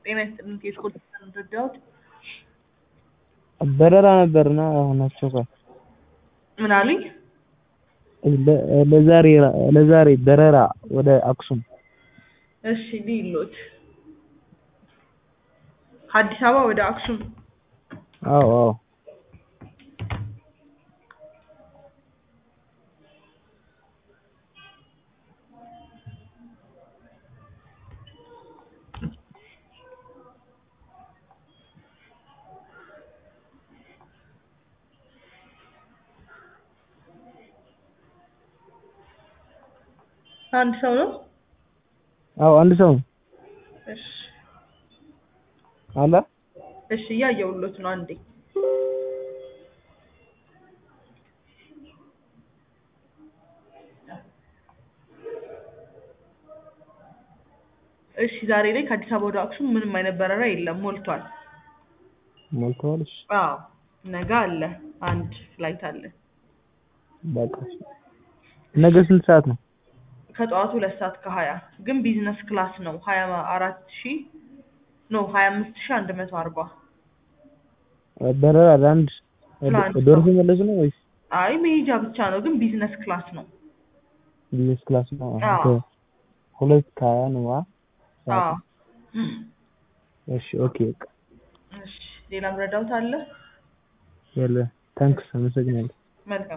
ጤና ይስጥልኝ ከስኮል ረዳሁት። በረራ ነበርና አሁን አስቸኳይ ምን አሉኝ? ለዛሬ ለዛሬ በረራ ወደ አክሱም እሺ ሊሎት ከአዲስ አበባ ወደ አክሱም አዎ አዎ አንድ ሰው ነው? አዎ አንድ ሰው ነው እሺ አለ እሺ እያየሁሎት ነው አንዴ እሺ ዛሬ ላይ ከአዲስ አበባ ወደ አክሱም ምንም አይነት በረራ የለም ሞልቷል ሞልተዋል እሺ አዎ ነገ አለ አንድ ፍላይት አለ በቃ ነገ ስንት ሰዓት ነው ከጠዋቱ ሁለት ሰዓት ከሀያ ግን ቢዝነስ ክላስ ነው ሀያ አራት ሺ ኖ ሀያ አምስት ሺ አንድ መቶ አርባ በረራ ለአንድ ለአንድ ሰው። ደርሶ መለስ ነው ወይስ አይ መሄጃ ብቻ ነው ግን ቢዝነስ ክላስ ነው ቢዝነስ ክላስ ነው አዎ። ሁለት ከሀያ ነው አ አዎ እሺ ኦኬ በቃ እሺ ሌላም ረዳውት አለ የለ ታንክስ አመሰግናለሁ መልካም